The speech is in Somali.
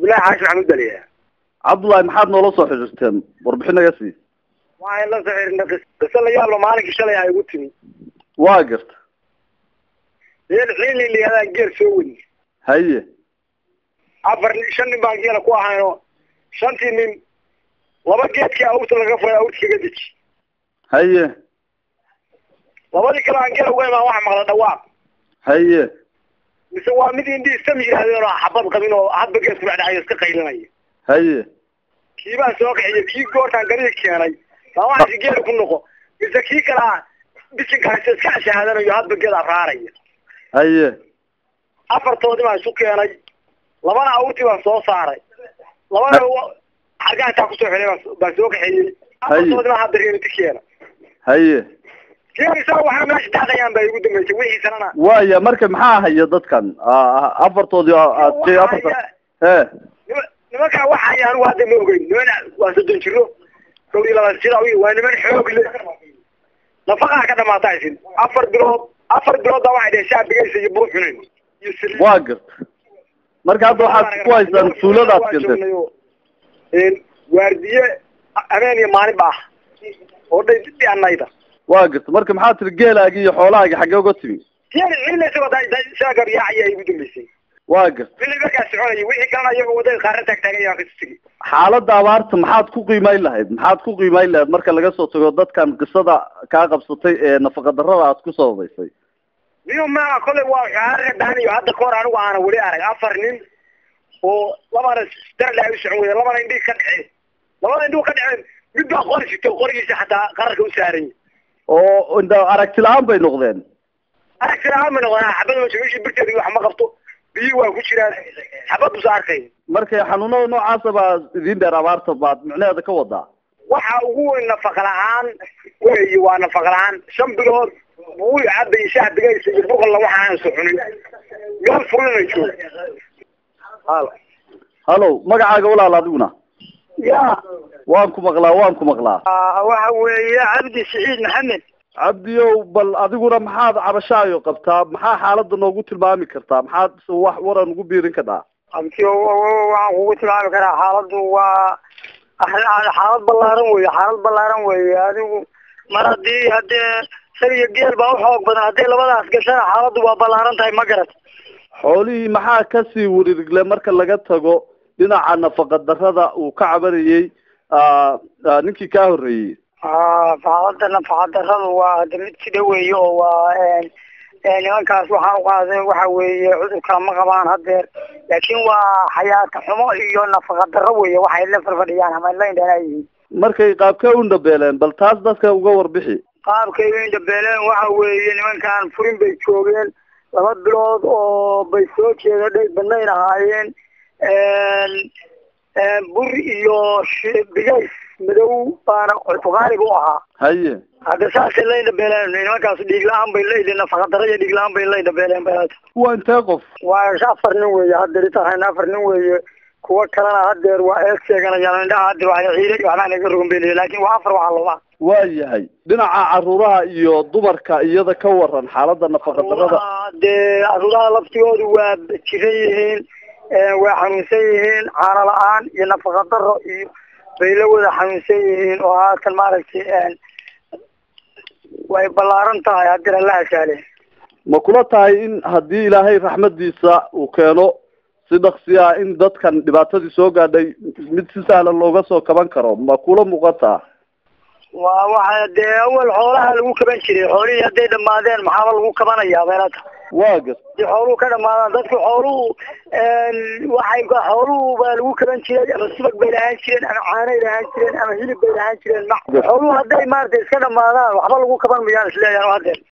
cabdullaahi xaashi maxamuud baliya cabdullaahi maxaad noola soo xidhiirteen warbixin naga sii waxaan la soo xiriirnay qis- qiso la yaablo maalinkii shalay ay igu timi waa garta meel xiili layihahdaa geel soo wadi haye afar nin shan nin baan geela ku ahayno shantii nin laba geedkii awrta laga furay awrta kaga deji haye labadii kale aan geela uga imaan waxa maqla dhawaaq haye mise waa mid indhii istam yidhaahdeen oo xabad qabin oo hadba geedku dhacdhacayo iska qaylinaya haye kii baan soo kaxiyey kii goortaan gariga keenay baa waxaasi geela ku noqo mise kii kalaa bisinka haysta iska ashahaadanayo hadba geed abraaraya haye afartoodii baan isu keenay labana awrtii baan soo saaray labana xargaantaa kusoo xilay baan- baan soo kaxeeyey afartoodii baan hadda reeriti keena haye keen isaga waxaa meesha daaqayaan baa igu dambeysay wixiisanana waaya marka maxaa haya dadkan Ah, afartoodii oo aad jee afarta he nima- nimankaa waxaya anigu hadda ma ogeyn niman waa soddon jiro kow iyo labaatan jir awiy waa niman xoog leh nafaqaa ka dhamaata isin afar bilood afar bilood baa waxay dheheen shaabigaysa iyo buu cunin iyo saliid waa garta marka hadda waxaad ku haysaan tuuladaad kenteen een waardiye habeen iyo maalin ba ah oo dhay dhianayda waa garta marka maxaa tiri geelaagi iyo xoolahaagi xaggee uga timi keen ciila isagoo da shaagar yaacaya igu dambeysay waa garta wili markaa soconaya wixii kalena iyagoo wadada qaarna taagtaagan yaa kasi tegi xaaladda abaarta maxaad ku qiimayn lahayd maxaad ku qiimayn lahayd marka laga soo tago dadkan qisada kaa qabsatay ee nafaqa darrada aad ku sababaysay niyo ma kolley waa xaaraga daaniyo hadda kahor anigu aana weli arag afar nin oo labana darla ay u socon weyda labana indhii ka dhaceen labada indhuu ka dhaceen mid baa qori sito qorigiisa xataa qararka u saaran yahay oo inda aragti la-aan bay noqdeen aragtiraaan ma noqdaan xabad ma meeshii birteeda wax ma qabto biyi waa ku jiraan xabad busa arkay marka xanuunada noocaasa baa idin dheer abaarta baad micnaheeda ka wadaa waxa ugu weyn nafaqa la-aan weeye waa nafaqa la-aan shan bilood buu cabay shahbigaysa iyo buqalla waxa aan soo cunin meel furina jooga halo hallow magacaaga walaal adiguna ya waan ku maqlaa waan ku maqlaa waxa weeye cabdi siciid maxamed cabdiyow bal adiguna maxaad cabashaayo qabtaa maxaa xaaladda noogu tilmaami kartaa maxaad wax waran ugu biirin kadhaa cabdi waxaan kugu tilmaami karaa xaaladdu waa xaalad ballaaran weeye xaalad ballaaran weeye adigu mar haddii haddee sal iyo geel baa uxoog badan haddii labadaas gashana xaaladdu waa ballaaran tahay ma garat xoolihii maxaa kasii wirigle marka laga tago dhinaca nafaqa darrada uu ka cabanayey ah, ah, ninkii kaa horreeyey xaaladda nafaqa darradu waa hada mid sida weeye oo waa nimankaas waxaan uqaaday waxa weeye cudurka ma qabaan hadeer laakiin waa xayaata xumo iyo nafaqa darro weeye waxay la farfadhiyaan ama la indhanaayihiin markay qaabkee u dhabeeleen bal taas dadka uga warbixi qaabkay u indhabeeleen waxa weeye nimankan furin bay joogeen laba bilood oo bay soo jeeda dhay badnayn ahaayeen bur iyo shi- bigays madow baana fuqaaniga u ahaa haye hadda saasay la indhabeeleen nimankaas dhiig la-aan bay la nafaqa darro iyo dhiig la-aan bay la indhabeeleen balata waa intee qof waa afar nin weeye haddeer itahayn afar nin weeye kuwa kalena hadeer waa eeg sheeganayaan indhaha hadeer waa ciiday waxbaa naga rogan beliya laakin waa afar waxaa looba waa yahay dhinaca caruuraha iyo dumarka iyada ka waran xaaladda nafaqa darrada dee caruuraha laftigoodu waa jiran yihiin waa xanuunsan yihiin caano la-aan iyo nafaqa daro iyo bay la wada xanuunsan yihiin oo haatan maaragtay way ballaaran tahay haddii alla hasaale ma kula tahay in haddii ilaahay raxmadiisa uu keeno si dhaksi ah in dadkan dhibaatadii soo gaadhay mid si sahlan looga soo kaban karo ma kula muuqataa waa waxa dee awal xoolaha lagu kaban jiray xoolihii hadday dhamaadeen maxaaba lagu kabanayaa meelata waa gas hadii xooluhu ka dhamaadaan dadku xooluhu waxay xooluhu baa lagu kaban jiray ama subag bay lahaan jireen ama caanay lahaan jireen ama hilib bay lahaan jireen ma xooluhu hadday maaragtay iska dhamaadaan waxba lagu kaban mayaan isleeyahan hadeer